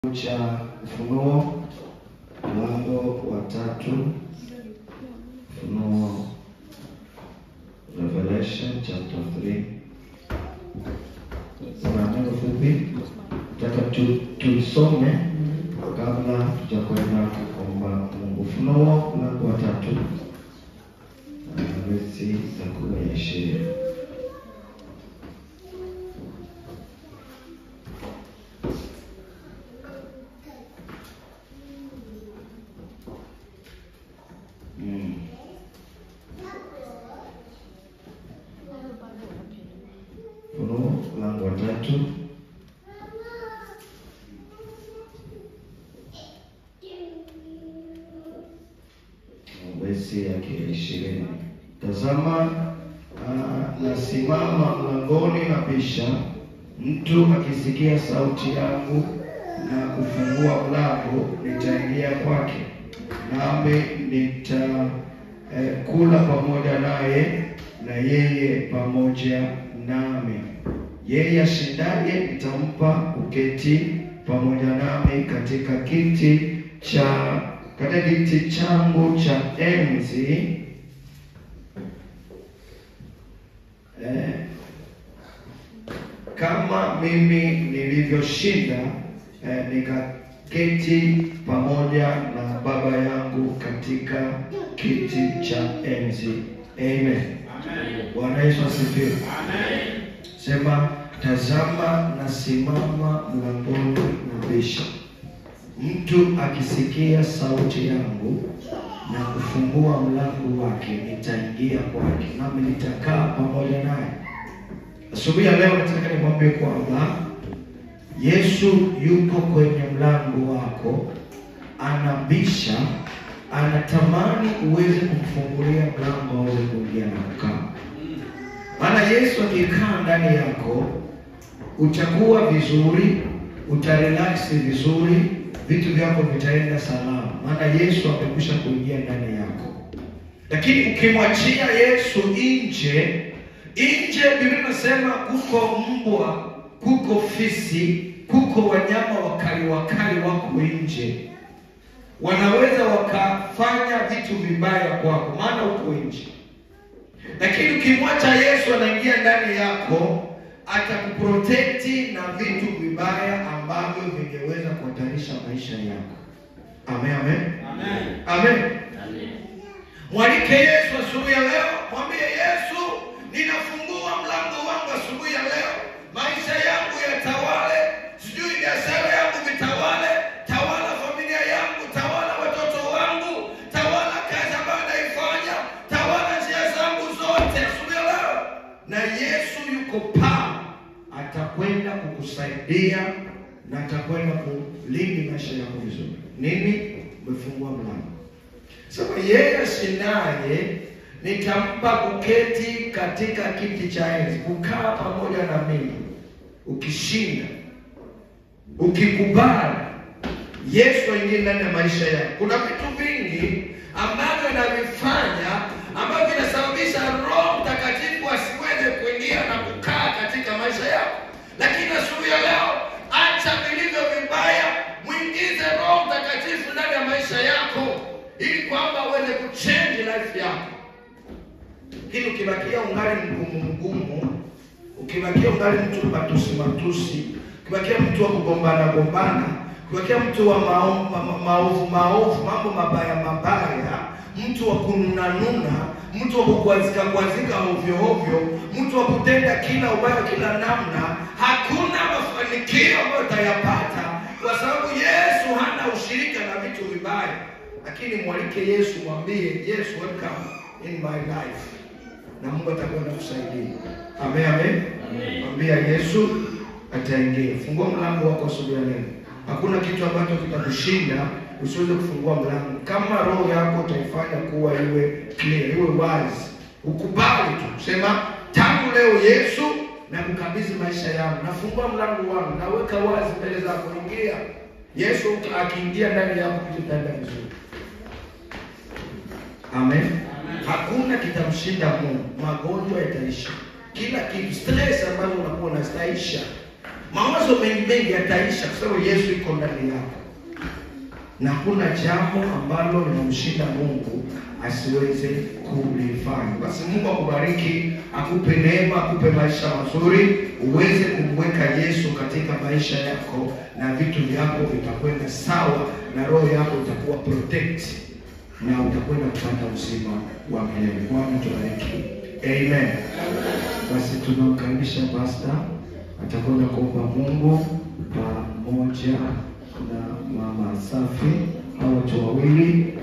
cha Ufunuo mlango wa tatu. Ufunuo Revelation chapter 3. Kuna neno fupi nataka tu tulisome kabla tujakwenda kuomba Mungu. Ufunuo mlango wa tatu versi za kumi na ishirini. Mm. Ufunuo mlango wa tatu versi yake ya ishirini. Tazama, ah, nasimama mlangoni nabisha, mtu akisikia sauti yangu na kufungua mlango, nitaingia kwake, nami nitakula pamoja naye na yeye pamoja nami. Yeye ashindaye nitampa kuketi pamoja nami katika kiti cha katika kiti changu cha enzi eh, kama mimi nilivyoshinda eh, nikaketi pamoja na Baba yangu katika kiti cha enzi. Amen. Bwana Yesu asifiwe. Sema, tazama nasimama mlangoni nabisha, mtu akisikia sauti yangu na kufungua mlango wake, nitaingia kwake, nami nitakaa pamoja naye. Asubuhi ya leo nataka nimwambie kwamba Yesu yuko kwenye mlango wako, anabisha, anatamani uweze kumfungulia mlango aweze kuingia na kukaa. Maana Yesu akikaa ndani yako utakuwa vizuri, utarelaksi vizuri, vitu vyako vitaenda salama, maana Yesu amekwisha kuingia ndani yako. Lakini ukimwachia Yesu nje, nje Biblia inasema kuko mbwa, kuko fisi, kuko wanyama wakali wakali wako nje, wanaweza wakafanya vitu vibaya kwako, maana uko nje lakini ukimwacha Yesu anaingia ndani yako, atakuprotekti na vitu vibaya ambavyo vingeweza kuhatarisha maisha yako. Amen, amen, amen. Mwalike Yesu asubuhi ya leo, mwambie Yesu, ninafungua mlango wangu asubuhi ya leo, maisha yangu yatawale, sijui biashara yangu vitawale, tawala familia yangu, tawala watoto wangu, tawala kazi ambayo naifanya, tawala njia zangu zote asubuhi ya leo. Na Yesu yuko paa, atakwenda kukusaidia na atakwenda kulinda maisha yako vizuri. Nini? Umefungua mlango. Sema yeye ashindaye nitampa kuketi katika kiti cha enzi, kukaa pamoja na mimi. Ukishinda, ukikubali Yesu aingie ndani ya maisha yako, kuna vitu vingi ambavyo navifanya ambavyo vinasababisha Roho Mtakatifu asiweze kuingia na kukaa katika maisha yako, lakini asubuhi ya leo, acha vilivyo vibaya, mwingize Roho Mtakatifu ndani ya maisha yako ili kwamba uweze kuchange life yako. Lakini ukibakia ungali mgumu mgumu, ukibakia ungali mtu matusi matusi, ukibakia mtu wa kugombana gombana, ukibakia mtu wa mao- ma- ma- maovu maovu, mambo mabaya mabaya, mtu wa kununanuna, mtu wa kukwazika kwazika ovyo ovyo, mtu wa kutenda kila ubaya kila namna, hakuna mafanikio ambayo utayapata kwa sababu Yesu hana ushirika na vitu vibaya. Lakini mwalike Yesu, mwambie Yesu, welcome in my life na Mungu atakwenda kusaidia. Amen, amen. Mwambia Yesu ataingia. Fungua mlango wako asubuhi ya leo. Hakuna kitu ambacho kitakushinda usiweze kufungua mlango. Kama roho yako utaifanya kuwa iwe clear, iwe wazi, ukubali tu, sema tangu leo Yesu na kukabidhi maisha yangu, nafungua mlango wangu, naweka wazi mbele zako, ingia. Yesu akiingia ndani yako, kitu kitaenda vizuri. Amen. Hakuna kitamshinda Mungu. Magonjwa yataisha, kila kitu, stress ambazo unakuwa unazitaisha, mawazo mengi mengi yataisha, kwa sababu Yesu iko ndani yako, na hakuna jambo ambalo linamshinda Mungu asiweze kulifanya. Basi Mungu akubariki, akupe neema, akupe maisha mazuri, uweze kumweka Yesu katika maisha yako, na vitu vyako vitakwenda sawa, na roho yako itakuwa protect na utakwenda kupata uzima wa milele. Bwana tubariki, amen. Basi tunamkaribisha pasta, atakwenda kuomba Mungu pamoja na mama Safi, hao watu wawili